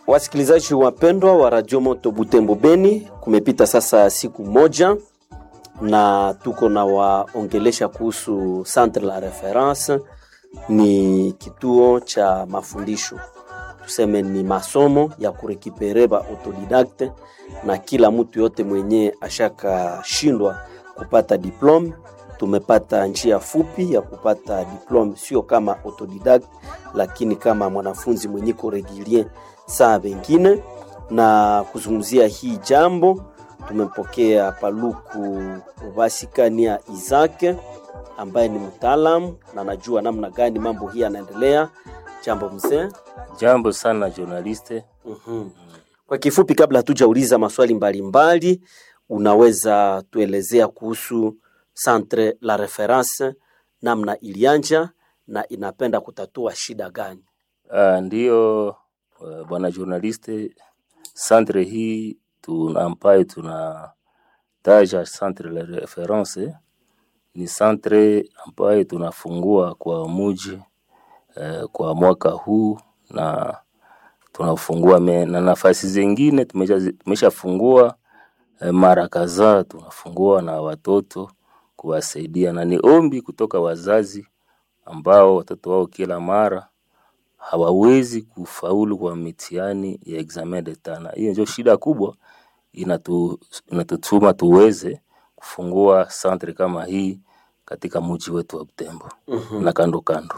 Wasikilizaji wapendwa wa Radio Moto Butembo Beni, kumepita sasa siku moja na tuko na waongelesha kuhusu Centre la Reference. Ni kituo cha mafundisho, tuseme ni masomo ya kurekipere ba autodidacte, na kila mtu yote mwenye ashakashindwa kupata diplome tumepata njia fupi ya kupata diplome, sio kama autodidact, lakini kama mwanafunzi mwenye ko regulier saa vengine. Na kuzungumzia hii jambo tumempokea Paluku Vasikania Izake ambaye ni mtaalamu na anajua namna gani mambo hii yanaendelea. Jambo mzee. Jambo sana journaliste. Mhm. Kwa kifupi, kabla hatujauliza maswali mbalimbali mbali, unaweza tuelezea kuhusu Centre la Reference, namna ilianja na inapenda kutatua shida gani? Uh, ndiyo uh, bwana journaliste, centre hii tuna ambayo tuna taja Centre la Reference ni centre ambayo tunafungua kwa muji uh, kwa mwaka huu na tunafungua me, na nafasi zingine tumeshafungua uh, mara kadhaa tunafungua na watoto kuwasaidia, na ni ombi kutoka wazazi ambao watoto wao kila mara hawawezi kufaulu kwa mitihani ya examen d'etat, na hiyo ndio shida kubwa inatu, inatutuma tuweze kufungua centre kama hii katika mji wetu wa Butembo Mhm. na kando kando.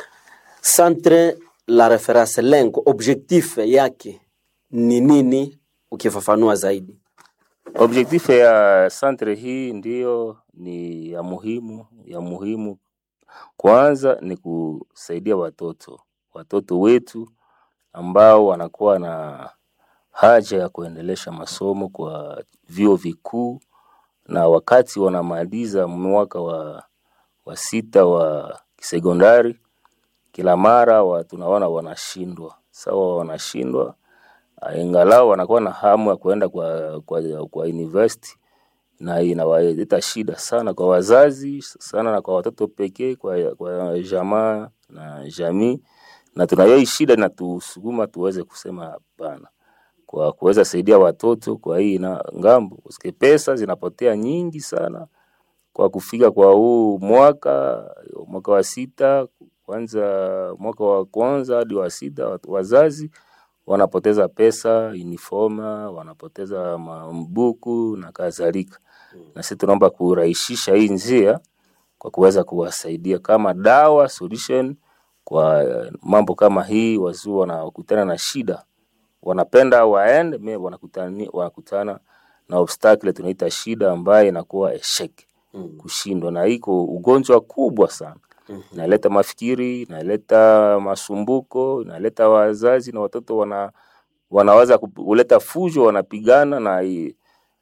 Centre la Reference, lengo objectif yake ni nini, ukifafanua zaidi? Objectif ya centre hii ndiyo ni ya muhimu ya muhimu. Kwanza ni kusaidia watoto watoto wetu ambao wanakuwa na haja ya kuendelesha masomo kwa vyuo vikuu, na wakati wanamaliza mwaka wa, wa sita wa kisekondari, kila mara wa, tunaona wanashindwa sawa, wanashindwa ingalau wanakuwa na hamu ya kuenda kwa, kwa, kwa university na inawaleta shida sana kwa wazazi sana na kwa watoto pekee, kwa, kwa jamaa na jamii, na tunayo hii shida inatusukuma tuweze kusema hapana kwa kuweza saidia watoto kwa hii na ngambo, usike pesa zinapotea nyingi sana kwa kufika kwa huu mwaka mwaka wa sita kwanza mwaka wa kwanza hadi wa sita, watu- wazazi wanapoteza pesa uniforma, wanapoteza mabuku na kadhalika. Na sisi tunaomba kurahisisha hii njia kwa kuweza kuwasaidia kama dawa solution kwa eh, mambo kama hii. Wazuu wanakutana na shida, wanapenda waende me wanakutana, wanakutana na obstacle tunaita shida ambayo inakuwa eshek Mm. kushindwa, na iko ugonjwa kubwa sana Mhm. inaleta mafikiri, inaleta masumbuko, inaleta wazazi na watoto wana wanaweza ku- kuleta fujo, wanapigana na hii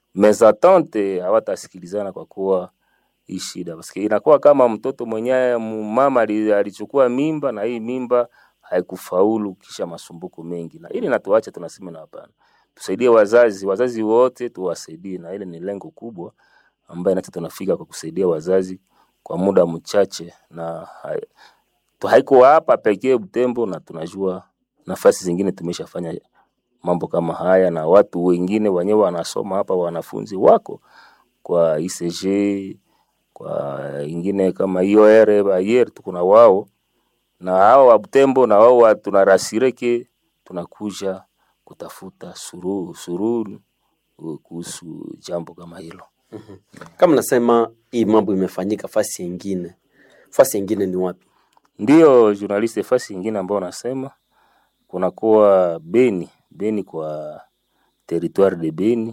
mezatante, hawatasikilizana kwa kuwa hii shida Paske inakuwa kama mtoto mwenyewe mu- mama ali- alichukua mimba na hii mimba haikufaulu, kisha masumbuko mengi, na ili natuacha tunasema na hapana, tusaidie wazazi, wazazi wote tuwasaidie, na ile ni lengo kubwa ambaye nacho tunafika kwa kusaidia wazazi kwa muda mchache, na hai- tu- haiko hapa pekee Butembo, na tunajua nafasi zingine tumeshafanya mambo kama haya, na watu wengine wenyewe wanasoma hapa, wanafunzi wako kwa ICG kwa ingine kama IOR Bayer, tuko na wao na hao wa Butembo na wao wa- tunarasireke, tunakuja kutafuta suruhu suruhu kuhusu jambo kama hilo. Kama nasema hii mambo imefanyika fasi ingine, fasi ingine ni wapi? Ndiyo journaliste, fasi ingine ambayo nasema kunakuwa Beni, Beni kwa territoire de Beni.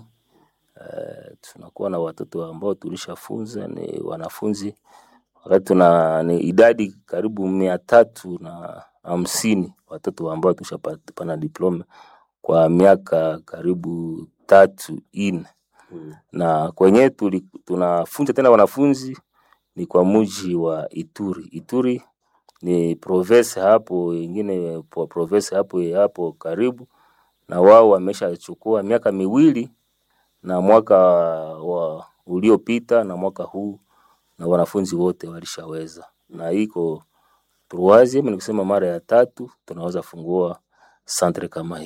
Uh, tunakuwa na watoto ambao tulishafunza ni wanafunzi wakati tuna ni idadi karibu mia tatu na hamsini watoto ambao tushapana diploma kwa miaka karibu tatu ine Mm. na kwenye tuli, tunafunza tena wanafunzi ni kwa muji wa Ituri. Ituri ni province hapo ingine po- province hapo hapo karibu, na wao wameshachukua miaka miwili na mwaka wa uliopita na mwaka huu, na wanafunzi wote walishaweza, na iko troisieme, ni kusema mara ya tatu tunaweza fungua centre kama hii.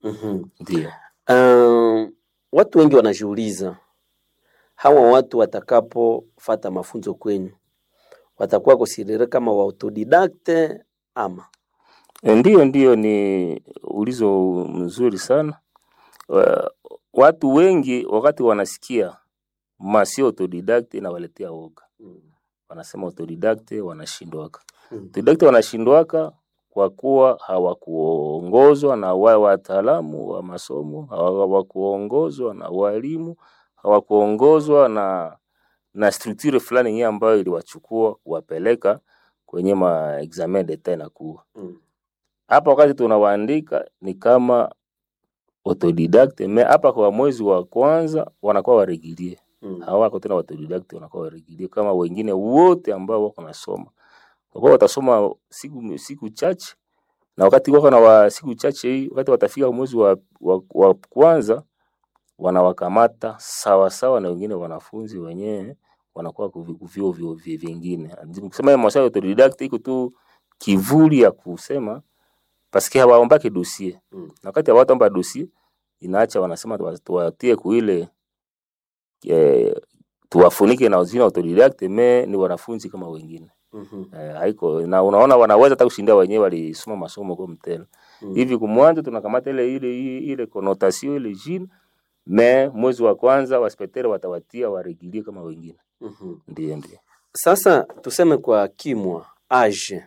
Mhm. Ndio. Uh, watu wengi wanajiuliza hawa watu watakapofata mafunzo kwenyu watakuwa considere kama wa autodidacte ama E, Ndiyo, ndiyo, ni ulizo mzuri sana. Wa- Watu wengi wakati wanasikia masio autodidacte inawaletea woga, wanasema autodidacte wanashindwaka. Mm. Autodidacte wanashindwaka kwa kuwa hawakuongozwa na wa wataalamu wa masomo, hawakuongozwa na walimu, hawakuongozwa na na structure fulani yenyewe ambayo iliwachukua kuwapeleka kwenye ma examen d'etat inakuwa Mm. hapa wakati tunawaandika ni kama autodidacte me hapa kwa mwezi wa kwanza wanakuwa waregilie Mm. hawako tena autodidacte wanakuwa waregilie kama wengine wote ambao wako nasoma kwa kuwa watasoma siku siku chache na wakati wako na wa siku chache hii wakati watafika mwezi wa, wa, wa kwanza wanawakamata sawa sawa na wengine wanafunzi wenyewe wanakuwa kuvi- kuvyo vyo vyo vingine kusema maswali ya autodidacte iko tu kivuli ya kusema paske hawaombake dosie Mm. na wakati hawataomba dosie inaacha wanasema tuwa- tuwatie kuile eh, tuwafunike na jina autodidacte me ni wanafunzi kama wengine Mhm. eh, haiko na unaona wanaweza hata kushinda wenyewe walisoma masomo kwa mtelo Mm. hivi kumwanzo tunakamata ile ile ile, ile connotation ile jina me mwezi wa kwanza waspectere watawatia waregilie kama wengine Mhm. ndio ndio Sasa tuseme kwa kimwa age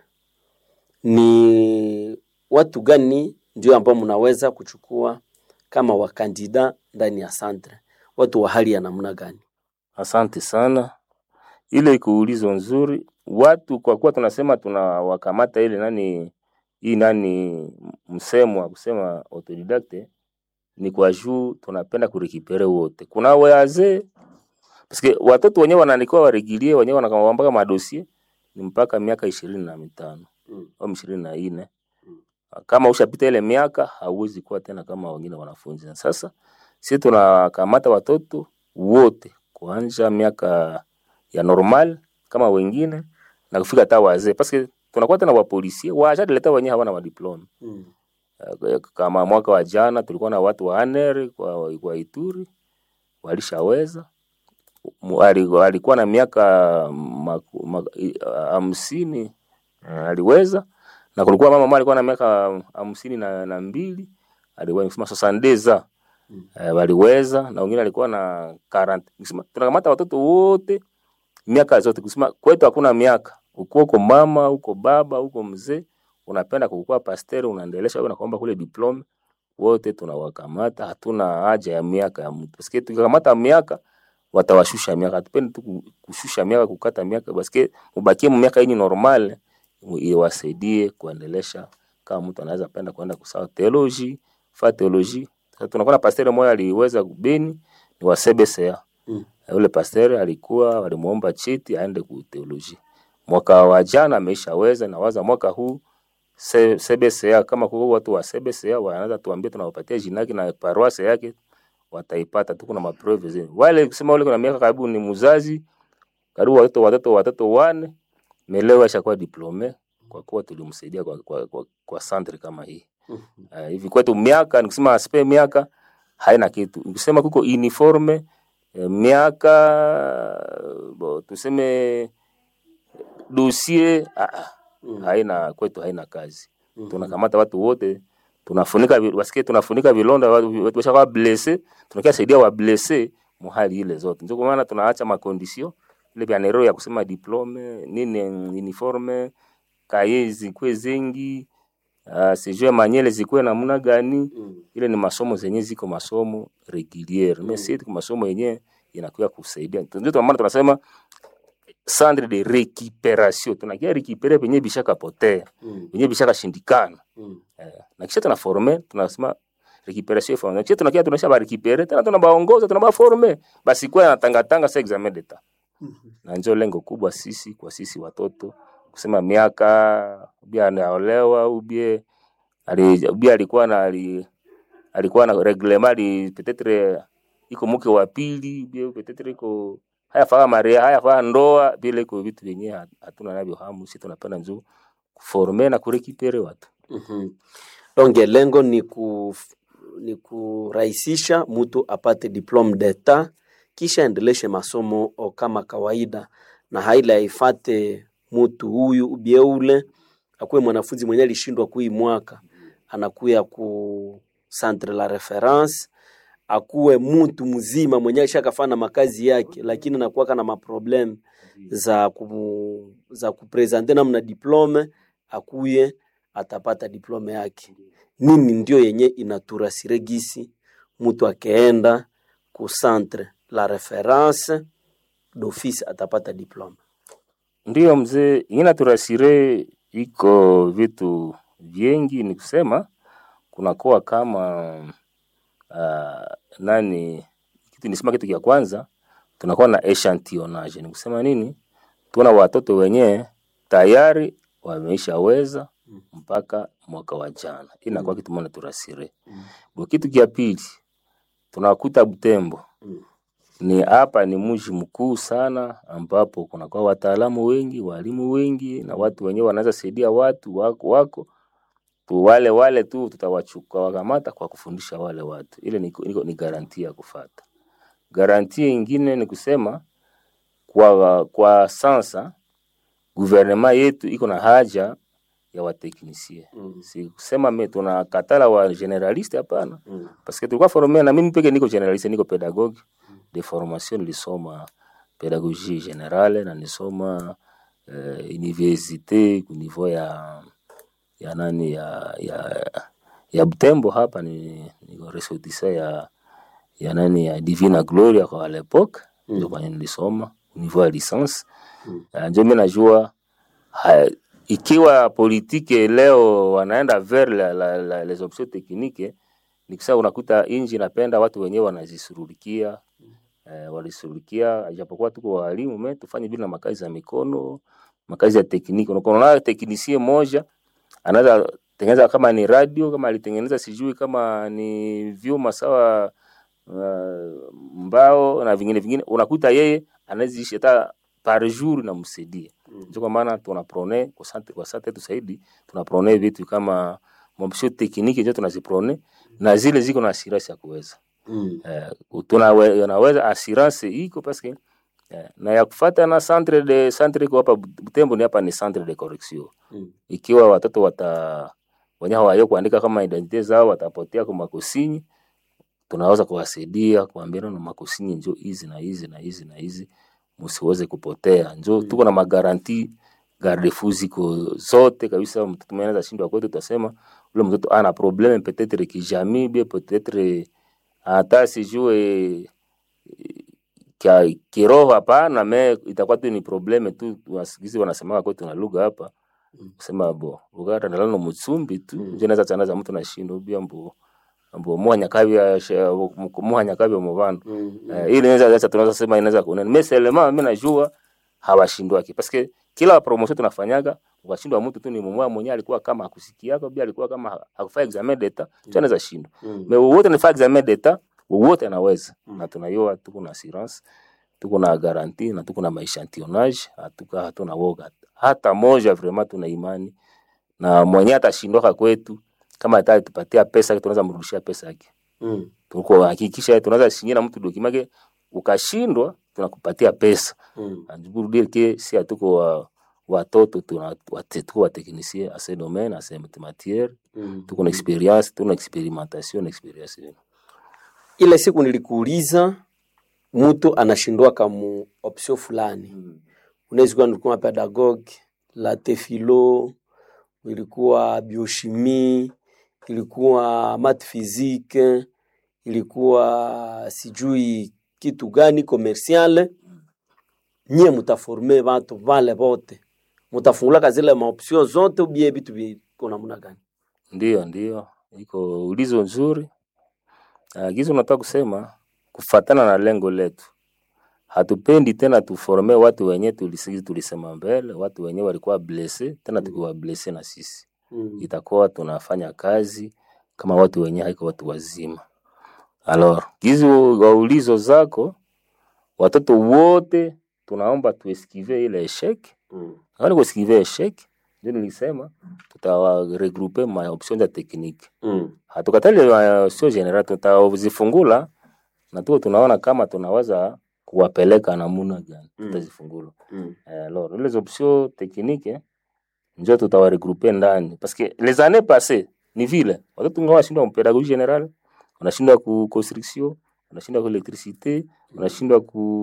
ni watu gani ndio ambao mnaweza kuchukua kama wakandida ndani ya centre, watu wa hali ya namna gani? Asante sana, ile kuulizo nzuri. Watu kwa kuwa tunasema tunawakamata ile nani hii nani msemo wa kusema autodidacte ni kwa juu tunapenda kurekipere wote. Kuna wazee paske watoto wenyewe wanaandikiwa waregilie wenyewe wanakamwambaka madosie ni mpaka miaka ishirini na mitano Mm. au ishirini na nne kama ushapita ile miaka hauwezi kuwa tena kama wengine wanafunzi. Na Sasa sisi tunakamata watoto wote kuanza miaka ya normal kama wengine na kufika hata wazee, paske tunakuwa tena wapolisie washadileta wenyewe hawana madiploma. Mm. Eh, Kama mwaka wa jana tulikuwa na watu wa ANR kwa, kwa Ituri walishaweza Mu- ali- alikuwa na miaka maku- ma- i- hamsini eh, aliweza na kulikuwa mama mmoja alikuwa na miaka hamsini na, na mbili aliweza kusema sosandeza Mm. eh, waliweza na wengine alikuwa na 40 Nikisema tunakamata watoto wote miaka zote kusema kwetu hakuna miaka uko uko mama uko baba uko mzee unapenda kukuwa pasteur unaendelesha wewe nakuomba kule diploma wote tunawakamata hatuna haja ya miaka ya mtu paske tukikamata miaka watawashusha miaka hatupendi tu ku- kushusha miaka kukata miaka paske mubakie mu miaka yenye normal mu- iwasaidie kuendelesha kama mtu anaweza penda kwenda kusawa theology fa theology Sasa tunakuwa na pasteur moja aliweza kubeni ni wa CBCA Mm. yule pasteur alikuwa walimuomba cheti aende ku theology mwaka wa jana ameishaweza na waza mwaka huu C- CBCA kama kuko watu wa CBCA wanaweza tuambie tunawapatia jina yake na paroisse yake wataipata tu kuna maprove zile wale kusema wale kuna miaka karibu ni mzazi karibu watoto watoto watoto wane melewa ashakuwa diplome kwa kuwa tulimsaidia kwa, kwa, kwa, kwa centre kama hii Mhm. uh, hivi kwetu miaka nikusema aspe miaka haina kitu nikusema kuko uniforme eh, miaka bo, tuseme dossier ah, ah, Mm. haina kwetu haina kazi Mhm. tunakamata watu wote tunafunika vi- wasikie tunafunika vilonda watu watu washakuwa blesse tunakia saidia wa blesse muhali ile zote ndio kwa maana tunaacha makondisio ile vya nero ya kusema diplome nini uniforme kaye zikwe zengi uh, sijue manyele zikwe namna gani Mm. ile ni masomo zenye ziko masomo reguliere Mm. mm. mais si masomo yenye inakuya kusaidia ndio kwa maana tunasema centre de récupération tunakia récupérer penye bishaka potea Mm. penye bishaka shindikana Mm. Eh, na kisha tuna forme tunasema recuperation forme kisha tunakia tunasha ba recupere tena tunabaongoza tunabaforme basi kwa na tanga tanga sa examen d'etat Mhm. na ndio lengo kubwa sisi kwa sisi watoto kusema miaka ubia anaolewa ubie ali ubia alikuwa na ali, alikuwa na reglement ali peut-être iko mke wa pili ubie peut-être iko haya faa maria haya faa ndoa bila iko vitu vyenyewe hatuna navyo hamu sisi tunapenda nzuri kuforme na kurekipere watu Mhm. Donc lengo ni ku ni kurahisisha mtu apate diplome d'etat kisha endeleshe masomo o kama kawaida, na haila aifate mtu huyu ubie ule akuwe mwanafunzi mwenye alishindwa kui mwaka anakuya ku centre la reference akuwe mtu mzima mwenye alishakafana makazi yake, lakini anakuwaka na maproblem za ku, za kupresente namna diplome, akuye atapata diplome yake. Nini ndio yenye inaturasire gisi mtu akeenda ku centre la reference d'office atapata diplome. Ndiyo mzee, ingine turasire iko vitu vingi, ni kusema kunakuwa kama uh, nani kitu nisema, kitu kia kwanza tunakuwa na echantillonnage. Ni kusema nini? Tuna watoto wenyewe tayari wameishaweza mpaka mwaka wa jana, hii inakuwa kitu moja turasire. Bo, kitu kia pili tunakuta Butembo ni hapa ni mji mkuu sana, ambapo kunakuwa wataalamu wengi, walimu wengi, na watu wenyewe wanaweza saidia watu wako, wako tu wale wale tu tutawachukua wakamata kwa kufundisha wale watu. Ile ni, ni, ni garantia ya kufata. Garantia ingine ni kusema kwa, kwa sasa guvernema yetu iko na haja ya wateknisie Mm. si kusema me tunakatala wa generaliste hapana, Mm. parce que tulikuwa forme na mimi peke niko generaliste, niko pedagogue de formation, nilisoma pedagogie generale na nisoma uh, universite ku niveau ya ya nani ya ya ya Butembo hapa ni niko ressortissant ya ya nani ya Divina Gloria kwa l'époque Mm. ndio kwenye nilisoma au niveau ya licence Mm. uh, ndio mimi najua ha, ikiwa politike leo wanaenda vers la, la, la, les options techniques ni kusema unakuta inji napenda watu wenyewe wanazisurulikia eh, walisurulikia japokuwa tuko walimu me tufanye vile na makazi ya mikono makazi ya tekniki unakuwa teknisie moja anaweza tengeneza kama ni radio kama alitengeneza sijui kama ni vyuma sawa uh, mbao na vingine vingine unakuta yeye anaweza ishi hata par jour namsaidia Mm. ndio kwa maana tunaprone kwa sante kwa sante yetu zaidi tunaprone vitu kama mopsio tekniki ndio tunaziprone na zile ziko na assurance ya kuweza Mm. eh, tunawe- unaweza assurance iko paske eh, na ya kufata na centre de centre iko hapa Butembo ni hapa ni centre de correction Mm. ikiwa watoto wata wenye hawayo kuandika kama identite zao watapotea kwa makosinyi, tunaweza kuwasaidia kuambia na makosinyi njo hizi na hizi na hizi na hizi msiweze kupotea. Njo Mm. tuko na magaranti garde-fou ziko zote kabisa. Mtoto mwenye anaweza shindwa kwetu, tutasema ule mtoto ana probleme peut-être kijamii bien peut-être hata sijue kia kiroho hapana, me itakuwa tu ni probleme tu, wasikizi wanasemaka kwetu na lugha hapa Mm. kusema bo ugara ndalano mutsumbi tu Mm. nje naza chana za mtu na shindo bia mbo mbo muhanya kabya muhanya kabya mu bantu Mm. eh, ili inaweza acha tunaweza sema inaweza kunena meselema mimi najua hawashindwaki paske kila promotion tunafanyaga ukashindwa mtu tu ni mmoja mwenyewe alikuwa kama akusikiaka bia alikuwa kama hakufanya examen d'etat tu anaweza shindwa Mm. me wote ni examen d'etat wote anaweza Mm. na tunayua tuko na assurance tuko na garanti na tuko na maechantillonnage hatuka hatuna woga hata moja vraiment tuna imani na mwenye atashindwaka kwetu kama hata tupatia pesa tunaweza mrudishia pesa yake Mm. tuko hakikisha tunaweza shinyina mtu dokimake ukashindwa tunakupatia pesa Mm. pour dire que si hatuko wa watoto tuna wate- tuko wateknisie a ce domaine a ce matière Mm. tuko na experience tuko na experimentation na experience yenu. Ile siku nilikuuliza mtu anashindwa kamu option fulani, unaweza kuwa nilikuwa pedagogue la tefilo, ilikuwa biochimie, ilikuwa math physique, ilikuwa sijui kitu gani commercial. Nyie mutaforme watu vale vote, mutafungulaka zile maoption zote ubie vitu viko namna gani? Ndio, ndio, iko ulizo nzuri. Agizo nataka kusema kufatana na lengo letu, hatupendi tena tuforme watu wenye tulisi, tulisema mbele, watu wenye walikuwa blesse tena tukiwa blesse na sisi, Mm. itakuwa tunafanya kazi kama watu wenye haiko watu wazima. Alors, hizo waulizo zako, watoto wote tunaomba tueskive ile eshek Mm. Kama kueskive eshek ndio nilisema tutawaregroupe ma option za technique Mm. hatukatali uh, sio general tutazifungula na tuko tunaona kama tunaweza kuwapeleka namuna gani Mm. tutazifungula Mm. Eh, alors les options techniques njo tutawaregroupe ndani parce que les années passées ni vile watoto ngao wanashindwa pedagogie general wanashindwa ku construction wanashindwa ku electricité wanashindwa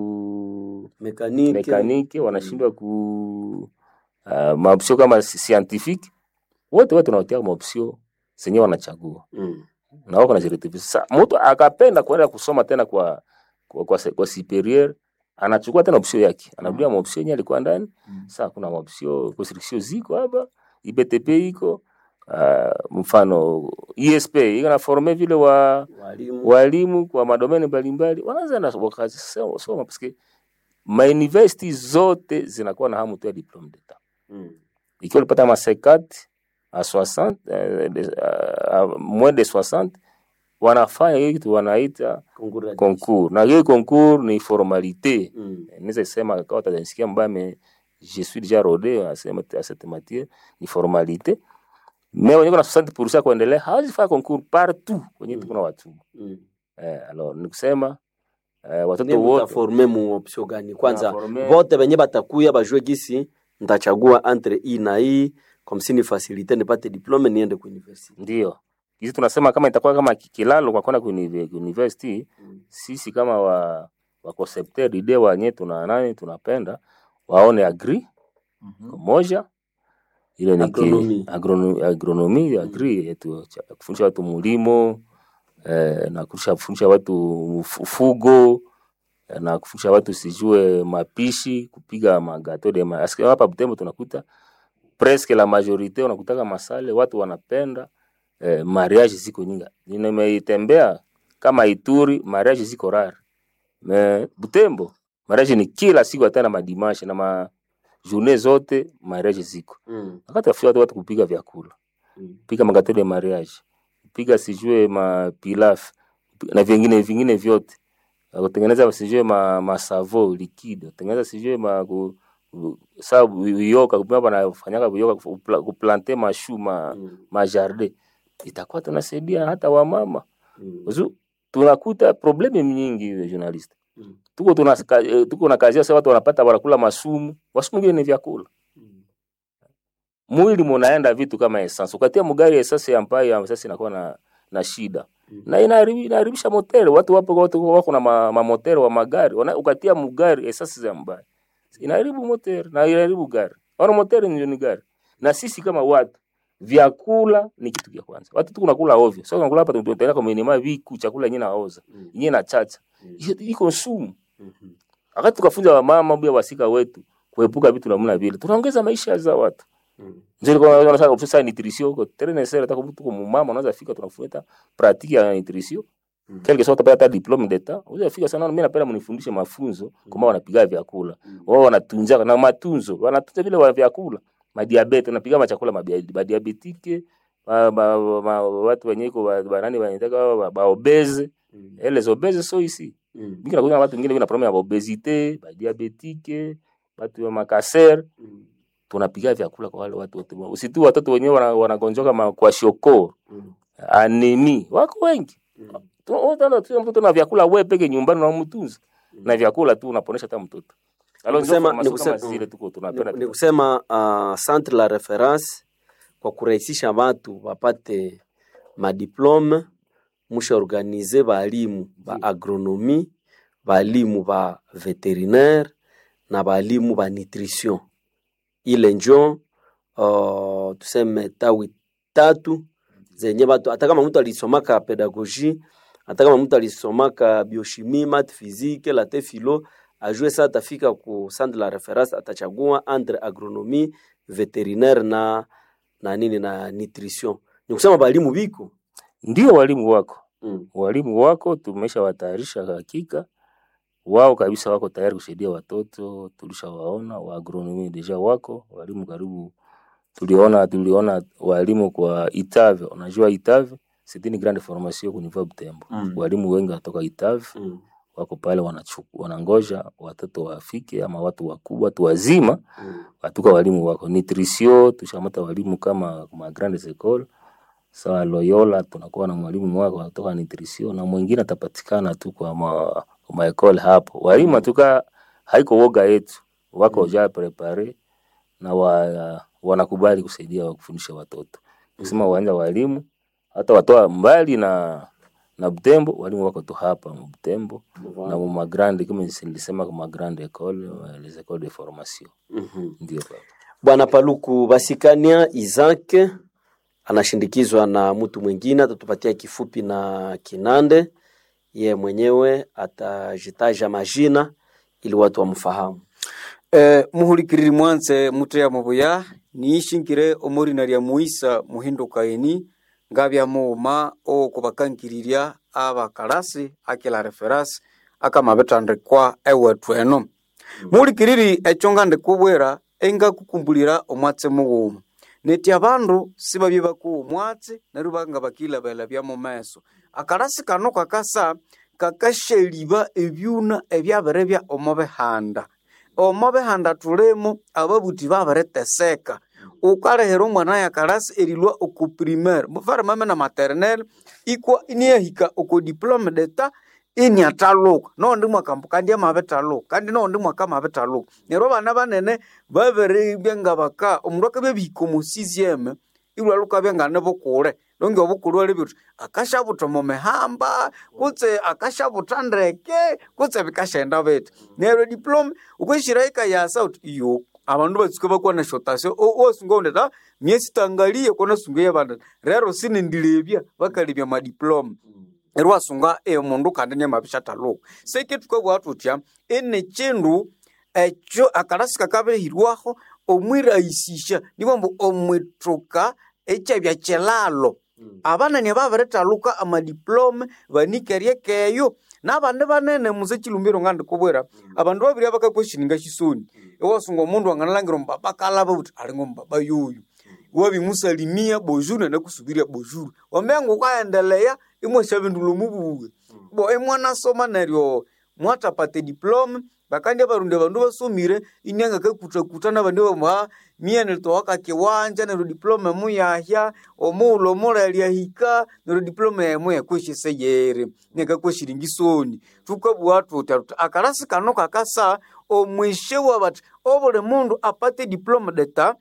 ku Mekanike. mekanike wanashindwa ku uh, maopsio kama si- scientifique wote wote tunawatia maopsio zenye wanachagua Mm. na wako najirekebisha. Sasa mtu akapenda kuenda kusoma tena kwa kwa, kwa, se- kwa superieur anachukua tena option yake, anarudia mm. maopsio yenye alikuwa ndani. Mm. Sasa kuna maopsio construction ziko hapa, IBTP iko uh, mfano ISP iko na forme vile wa Walimu. walimu kwa madomeni mbalimbali, wanaanza na wakasoma soma parce ma university zote zinakuwa na hamu tu ya diplome d'etat Mm. ikiwa ulipata ma 50 à 60 euh, de- euh, moins de 60 wanafanya hiyo kitu wanaita Concours ya concours, na hiyo concours ni formalite. Mm. Naweza sema kama utanisikia mbaya, mais je suis déjà rodé à cette à cette matière, ni formalite. Mais wenye kuna 60% kuendelea hawezi fanya concours partout kwenye Mm. kuna watu Mm. eh, alors ni kusema eh, Ne watoto wote mutaforme mu option gani? Kwanza Tunaforme- vote benye batakuya bajue gisi ntachagua entre hii na hii comme si ni facilite nipate diplome niende ku university. ndio hizi tunasema kama itakuwa kama ki- kilalo kwa kwenda ku unive- ku university Mm. sisi kama wa wa concepteur d'idee wenye tuna nani tunapenda waone agri moja ile ni Agronomy. agronomi, agronomi agri yetu cha- kufundisha watu mulimo eh, na kufundisha kufundisha watu uf- ufugo eh, na kufundisha watu sijue mapishi kupiga magato de ma Asikia hapa Butembo tunakuta presque la majorite unakutaka masale watu wanapenda eh, mariage ziko nyingi. Nimeitembea kama Ituri mariage ziko rare. Me Butembo mariage ni kila siku hata na madimashe na ma journée zote mariage ziko. Mm. Wakati afia watu watu kupiga vyakula, Mm. piga magato de mariage, piga sijue ma pilaf na vingine vingine vyote. Kutengeneza sijue ma, ma savo liquide, kutengeneza sijue ma ku, ku- sa uyoka kupima banafanyaka uyoka kupla- kuplante mashu ma, Mm. ma jardin itakuwa tunasaidia hata wamama Mm. Uzu, tunakuta probleme nyingi hiyo journalist Mm. tuko tuna eh, tuko na kazi sasa watu wanapata wanakula masumu wasumu ngine ni vyakula Mm. mwili munaenda vitu kama essence ukatia mugari essence ambayo sasa inakuwa na na shida Mm. na inaharibi- inaharibisha motere watu wapo watu wako na ma, ma motere wa magari wana, ukatia mugari essence za mbaya inaharibu motere na inaharibu gari wana motere ndio ni gari na sisi kama watu vyakula ni kitu cha kwanza watu tu kunakula ovyo sasa unakula hapa tunaenda kwa minima viku chakula yenyewe naoza Mm. yenyewe na chacha Mm. hiyo iko sumu Mhm. wakati tukafunza wamama bia wasika wetu kuepuka vitu namna vile tunaongeza maisha za watu Mm. ndio kwa unaona sasa sasa nutrition huko tena ni sera tako mtu kwa mama unaweza fika tunafuata pratique ya nutrition Mm. quelque soit utapata diplome d'etat unaweza fika sana mimi napenda mnifundishe mafunzo kama wanapiga vyakula Mm. wao wanatunza na matunzo wanatunza vile wa vyakula madiabete wanapiga machakula mabia- madiabetike ma, ma, ma, watu wenye iko ba- banani wanataka ba, ba obese Mm. les obese so ici Mm. mingi nakuta watu wengine wana problème ya obesite badiabetike watu wa makaser Mm. tunapiga vyakula kwa wale watu wote usitu watoto wenyewe wana- wanagonjoka ma- kwa shoko Mm. anemi wako wengi Mm. Tu- utaona tu mtoto na vyakula wewe peke nyumbani unamtunza Mm. na vyakula tu unaponesha hata mtoto alors ndio kusema- formation ni kama kusema- zile tuko tunapenda Ni- ni kusema uh, centre la reference kwa kurahisisha watu wapate madiplome musha organize balimu ba agronomi balimu ba veterinaire na balimu ba nutrition ile njo uh, tuseme tawi tatu zenye batu hata kama mtu alisomaka pedagogie hata kama mtu alisomaka biochimie mat physique late philo ajue sa atafika ku centre la reference atachagua entre agronomie veterinaire na na nini na nutrition ni kusema balimu biko ndio walimu wako mm. walimu wako tumesha watayarisha hakika wao kabisa wako tayari kusaidia watoto tulishawaona wa agronomy deja wako walimu karibu tuliona tuliona walimu kwa Itave unajua Itave c'est une grande formation au niveau Butembo Mm. walimu wengi wanatoka Itave Mm. wako pale wanachu- wanangoja watoto wafike ama watu wakubwa, watu wazima Mm. watuka walimu wako nutrition, tushamata walimu kama ma grandes écoles sawa Loyola, tunakuwa na mwalimu mmoja kutoka nutrition na mwingine atapatikana tu kwa ma, ma école hapo. Walimu atuka haiko woga yetu, wako ja prepare na wa, wanakubali kusaidia wa kufundisha watoto. Kusema uwanja walimu hata watoa mbali na na Butembo, walimu wako tu hapa Butembo na mu ma grande kama nilisema kwa ma grande école, les écoles de formation. Mhm. Ndio baba. Bwana Paluku Basikania Isaac anashindikizwa na mtu mwingine, atatupatia kifupi na Kinande. Ye mwenyewe atajitaja majina ili watu wamfahamu. Eh, muhulikiriri mwanze muteya mubuya niishingire omurina lya muisa muhindukaini ngabya muuma okubakangirirya abakalasi akila referasi akamabithandikwa ewethu eno muhulikiriri ekyo ngandikubwira engakukumbulira omwatsi mughuma neti abandu sibabye bakuwa omwatsi neryo banga bakilabelabya mu meso akalasi kano kakasa kakashaliba ebyuna ebyabiribya omo bihanda omo bihanda tulimu ababuthi babiriteseka ukalehera omwana yakalasi erilwa oku primaire mufare mame na maternelle ikwa iniyahika oku diplome d'etat iniataluka noondi mwakambu kandi amabitaluka kandi noondi mwaka amabitaluka neryo abana banene babiribya nga baka omundu akabya bihika omu sixieme ilwaluka byangane bukule longe obukulu ali bithi akashabuta omu mihamba kutse akashabuta ndeke kutse bikashaenda bithi neryo diploma ukwishira ikayasa uthi iyo abandu batsuka bakwana shotasyo osunga undi ta myesi tangaliye kona sunga yabanda rero sinindilebya bakalebya madiploma neryo wasunga omundu kandi niamabishathaluka seke tukabugha thuthya ini kindu ekyo akalasi kakabirihirwaho omwirahisisya nibambu omwithuka ekyabya kilalo abanani ababirithaluka amadiplome banikerye keyo nabandi banene musa chilumbiro ngandikubwira abandu babiri abakakweshininga shisoni iwasunga omundu wanganalhangira omubaba akalaba buthi alinga omubaba yoyo wabimusalimia bojuru nanakusubirya bojuru wamenga ukaendeleya imwashabindula omubuwe bo imwanasoma neryo mwatapata diplome bakandi abarundi abandu basomire inyanga kakutakuta nabandi bamuha miene litoka kiwanja neryo diploma muyahya omughulhu omulali ahika neryo diploma emu yakweshise yeri nekakweshiringa isoni tukabugha thuthya thuthi akalasi kano kakasa omwishe wabathi obuli mundu apate diploma d'etat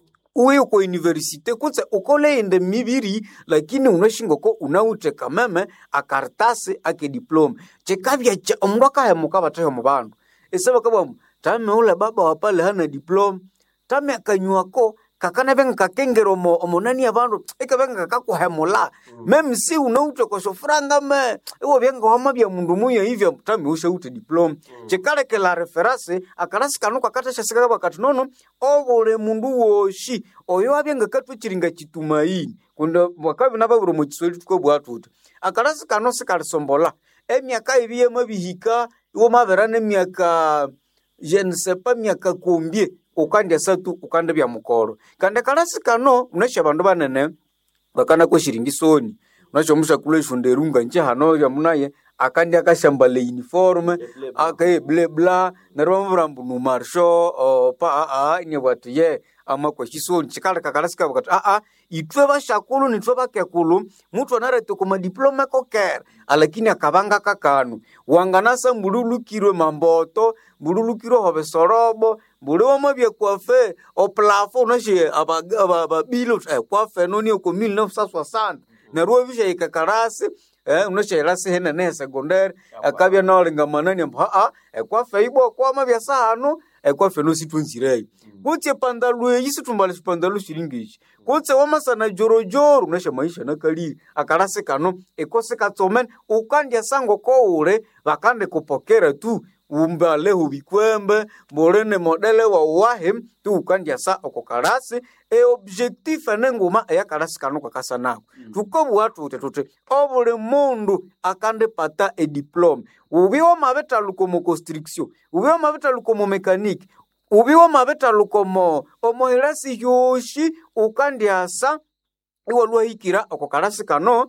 uye kwa universite kutse ukoleyende mibiri lakini unashingoko unawithe kameme akaritasi ake diploma chikabya cha omundu akahemuka bathehe mu bandu ese bakabwamu tame ule baba wapale hana diploma tame akanywako kakanabenga kakengera omo omonani abandu ikabenga kakakuhemula meme si unawithe koshofuranga me iwo byenga wamabya mundu muya hivya tame ushawithe diploma chikalekela referasi akalasi kanu kakathasyasikala bakati nono obuli mundu woshi oyo abyenga katwechiringa chitumaini kundi bakabi nababiri omu kiswahili tukabugha thuthi akalasi kano sikalisombola emyaka ibi yamabihika iwo mabira nemyaka je ne sais pas myaka kumbye ukandyasa tu ukandibya mukolo kandi akalasi kano unasha abandu banene bakana kweshiringa isoni unasha omushakulu eshunda erunga nje hano yamunaye akandi akashambala uniforme akaeblebla neryo bamubwira mbu numarsho oh, pa aa inebwati ye amakweshisoni chikaleka kalasi kabo kati aa itwe bashakulu nitwe bakekulu mutu anarete kumadiploma kokera alakini akabanga kakanu wanganasa mbululukirwe mamboto mbululukirwe hobe sorobo mbuli wamabye kwafe oplafo unashe ababilo eh, kwafe noni oko 1960 neryo wabishaika kalasi eh, unashairasi henene ya sekondari akabya naolinga manani ambu aa ekwafe ibwa kwamabya sahanu ekwafe nositwenzireyo kutse pandalu eyi situmbala sipandalu silingishi kutse wamasana jorojoro unasha maisha nakaliri akalasi kano ekosi katsomene ukandya sango koule bakande kupokera tu umbalehu bikwembe mbulini modele wa uwahi tu ukandya sa oko kalasi eobjectif enenguma eyakalasi kano kakasa nako tukobugha tuthi tuthi obuli mundu akandipata ediploma ubi wamabitaluka omu construction ubi wamabitaluka omu mekaniki ubi wamabitaluka omo omuhilasi hyoshi ukandyasa iwalwahikira oko kalasi kano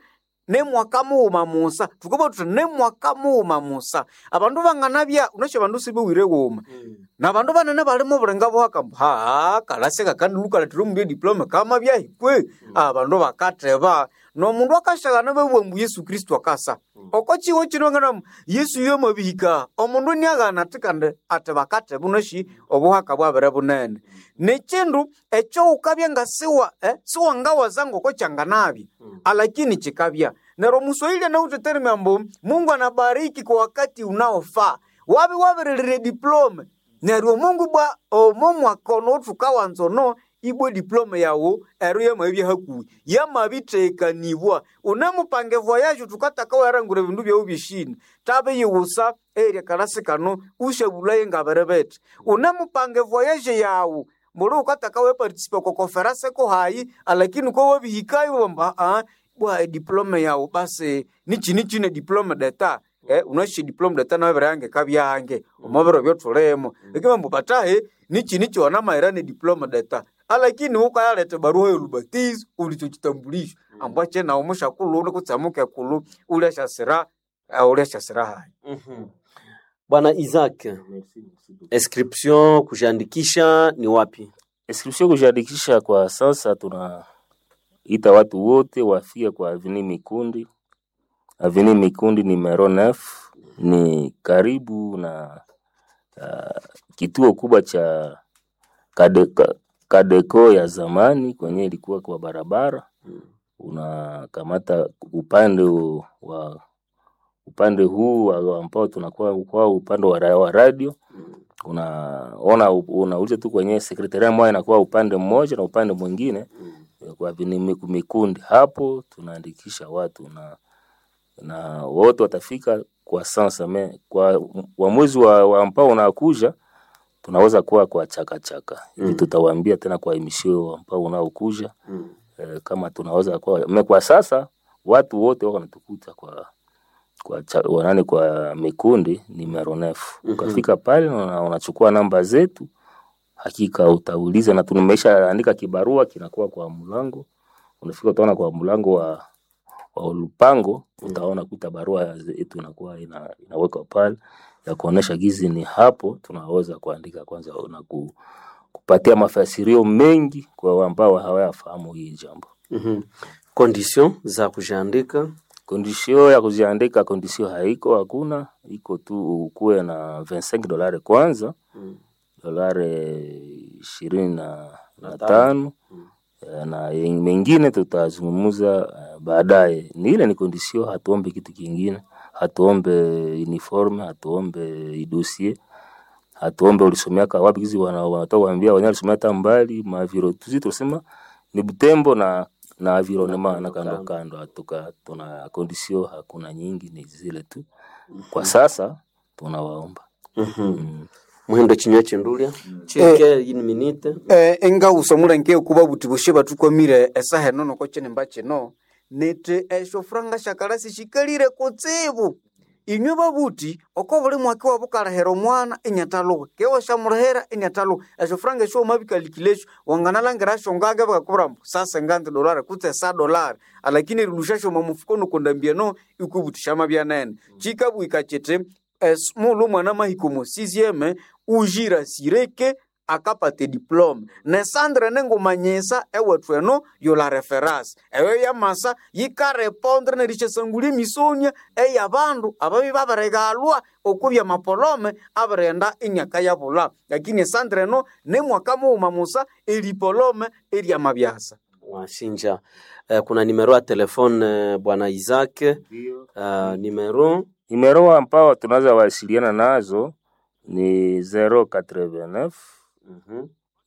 nemwaka mughuma musa tukuba tuthi nemwaka mughuma musa abandu banganabya unasha abandu sibiwire ghuma na bandu banene bali mu bulenga bwaka ha kalaseka kandi lukaletire omundu ediploma kama byahikwe abandu bakateba nomundu akashagana bebwa mbu yesu kristu akasa oko chiwo chino ngana yesu yomabihika omundu niaghana ati kandi ati bakateba unashi obuhaka bwabere bunene nechindu ekyo ukabya nga siwa eh, siwangawaza ngoko changanabya alakini chikabya nero muswahili anauteteremya mbu mungu anabariki kwa wakati unaofaa wabi wabirilire diploma neryo mungu bwa omo mwaka ono othukawanza ono ibwe diploma yawu ero yamabya hakuhi yamabitheikanibwa unemupange voyage thukataka werangura ebindu byawu byeshini tabe yiwusa erya kalasi kano ushabulaye ngabere bete unemupange voyage yawu mbuli ukataka wepartisipa kwa konferanse ko hayi alakini ko wabihikayo bamba ah, bwa diploma yawu basi nichini chine diploma deta eh, unashi diploma deta nabere yange kabyange omubiro byothulimo ekima mbu batahe nichini chiwana maira ne diploma deta alakini ukayaleta barua yolubatizo ulicho chitambulisho ambwa chena umushakulu uli kutsamuka ekulu ulyashasira uh, ulyashasira hayi Mhm. Bwana Isaac, inscription kujiandikisha ni wapi? Inscription kujiandikisha kwa sasa, tunaita watu wote wafike kwa Avenue Mikundi. Avenue Mikundi numero 9 ni karibu na uh, kituo kubwa cha Kadeko, Kadeko ya zamani kwenye ilikuwa kwa barabara, unakamata upande wa upande huu wa- ambao tunakuwa kwa upande wa, ra- wa radio unaona unauliza tu kwenye sekretaria moja inakuwa upande mmoja na upande mwingine kwa vini- miku- mikundi hapo tunaandikisha watu na na wote watafika kwa sansa me kwa wa mwezi wa, wa ambao unakuja tunaweza kuwa kwa chaka chaka hivi tutawaambia tena kwa emisio ambao unaokuja eh, kama tunaweza kuwa me kwa sasa watu wote wako wanatukuta kwa kwa cha, wanani kwa mikundi numero nefu ukafika pale na una- unachukua namba zetu hakika utauliza na tumesha andika kibarua kinakuwa kwa mlango unafika utaona kwa mlango wa wa lupango utaona kuta barua yetu inakuwa ina, inawekwa pale ya kuonesha gizi ni hapo tunaweza kuandika kwanza na ku, kupatia mafasirio mengi kwa ambao hawayafahamu hii jambo Mhm. Condition za kujiandika kondisio ya kuziandika kondisio haiko hakuna iko tu ukuwe na 25 dolari kwanza dolari ishirini na, na tano Eh, na yen- mengine tutazungumuza eh, baadaye. Ni ile ni kondisio, hatuombe kitu kingine, hatuombe uniforme, hatuombe idosie, hatuombe ulisomeaka wapi. Kizi wana- wanatoka kuambia wenyewe alisomea hata mbali maviro, tuzi tunasema ni Butembo na na environnement na kando kando, hatuka tuna kondisio hakuna nyingi, ni zile tu kwa sasa tunawaomba mm. muhindo chinywa chindulia chike in minute eh, engawusa mulenke kuba buti bushe batukwamire esaha eno noko chinemba chino nete esho furanga shakalasi shikalire kutsibu inywe babuti oko buli mwaka wabukalahera omwana enyataluha kewa shamulahera enyataluha esho furanga esho omabikalikilesho wanganalangira sho ngage bakakubura mbu sasa nganzi dolari kutse sa dolari alakini rilushasho mamufuko nokondambia no ikubuti shamabyanene chikabwika chiti es mulu mwana mahikomo sizieme ujira sireke akapate diplome nesandre nengumanyisa ewethu eno yola referasi eyo yamasa yikarepondre nerichesangulia emisonia eyabandu ababi babiregalwa okubya mapolome abirenda enyaka yabula lakini esandre eno nemwaka mughuma musa eripolome eryamabyasa washinja eh, kuna nimero ya telefone eh, bwana Isaac uh, nimero Nimero ambao tunaweza wasiliana nazo ni 089 Mhm,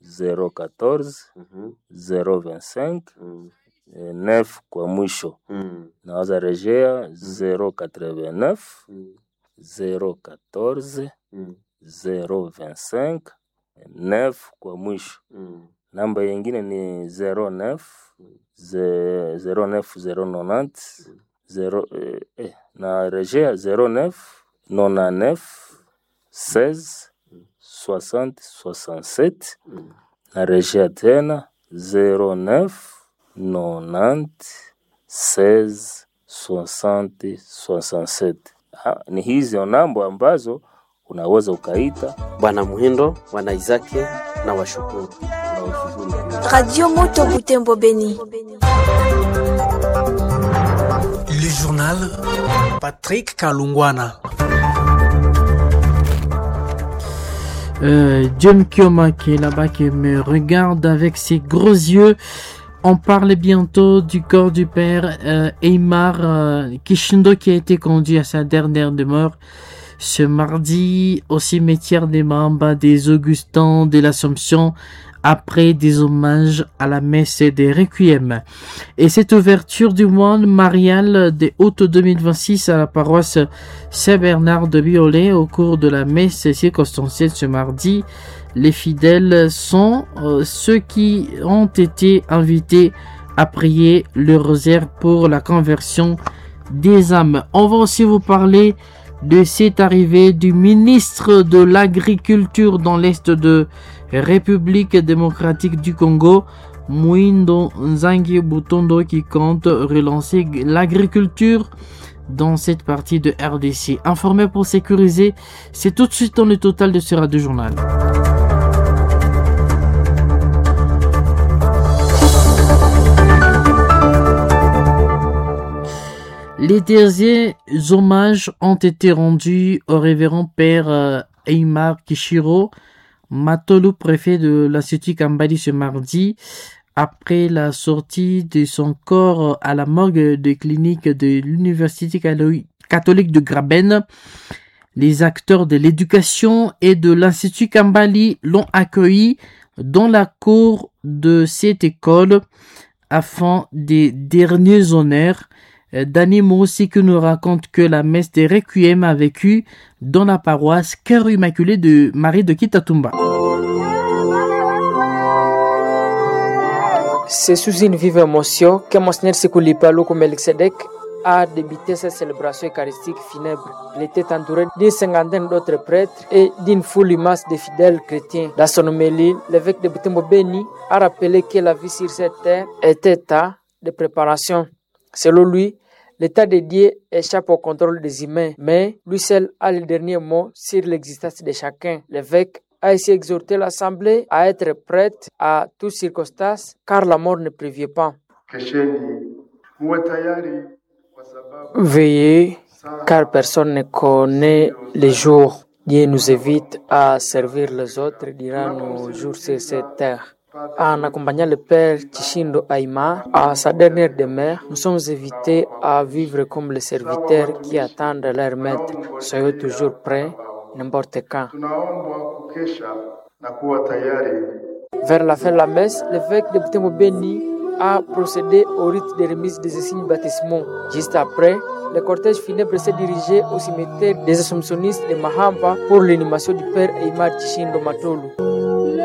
014 mhm, 025 mhm, eh, 9 kwa mwisho. mhm, Naweza rejea 089 mhm, 014 mhm, 025 9 kwa mwisho. mhm. Namba yingine ni 09 ze- 09 090 zero, eh, eh, na rejea 09 99 16 60 67 na rejea tena 09 90 16 60 67. Ha, ni hizo namba ambazo unaweza ukaita Bwana Muhindo, Bwana Izaki na washukuru. na ushukuru pia. Radio Moto Butembo Beni. Le journal Patrick Kalungwana. Euh, John Kioma qui est là-bas qui me regarde avec ses gros yeux. On parle bientôt du corps du père euh, Eymar euh, Kishindo qui a été conduit à sa dernière demeure ce mardi au cimetière des Mamba des Augustins de l'Assomption après des hommages à la messe des Requiem. Et cette ouverture du mois marial de août 2026 à la paroisse Saint-Bernard de Biolay au cours de la messe circonstancielle ce mardi, les fidèles sont euh, ceux qui ont été invités à prier le rosaire pour la conversion des âmes. On va aussi vous parler de cette arrivée du ministre de l'Agriculture dans l'Est de République démocratique du Congo, Mwindo Nzangi Butondo, qui compte relancer l'agriculture dans cette partie de RDC. Informé pour sécuriser, c'est tout de suite dans le total de ce radio journal. Les derniers hommages ont été rendus au révérend père euh, Eymar Kishiro, Matolu, préfet de l'Institut Kambali ce mardi, après la sortie de son corps à la morgue de clinique de l'Université calo- catholique de Graben. Les acteurs de l'éducation et de l'Institut Kambali l'ont accueilli dans la cour de cette école afin des derniers honneurs. Euh, Danny aussi qui nous raconte que la messe des Requiem a vécu dans la paroisse Cœur Immaculé de Marie de Kitatumba. C'est sous une vive émotion que Monseigneur Sekoulipa Loko Melchizedek a débuté cette célébration eucharistique funèbre. Il était entouré d'une cinquantaine d'autres prêtres et d'une foule immense de fidèles chrétiens. Dans son homélie, l'évêque de Butembo Beni a rappelé que la vie sur cette terre était état de préparation. Selon lui, l'état de Dieu échappe au contrôle des humains, mais lui seul a le dernier mot sur l'existence de chacun. L'évêque a ainsi exhorté l'Assemblée à être prête à toutes circonstances, car la mort ne prévient pas. Kesheni muwe tayari kwa sababu Veillez, car personne ne connaît les jours. Dieu nous invite à servir les autres durant nos jours sur cette terre. En accompagnant le Père Chishindo Aima à sa dernière demeure, nous sommes invités à vivre comme les serviteurs qui attendent leur maître. Soyez toujours prêts, n'importe quand. tunaombwa kukesha na kuwa tayari Vers la fin de la messe, l'évêque de Butembo Beni a procédé au rite de remise des signes baptismaux. Juste après, le cortège funèbre s'est dirigé au cimetière des Assomptionnistes de Mahamba pour l'inhumation du père Eymar Chishindo Matolu.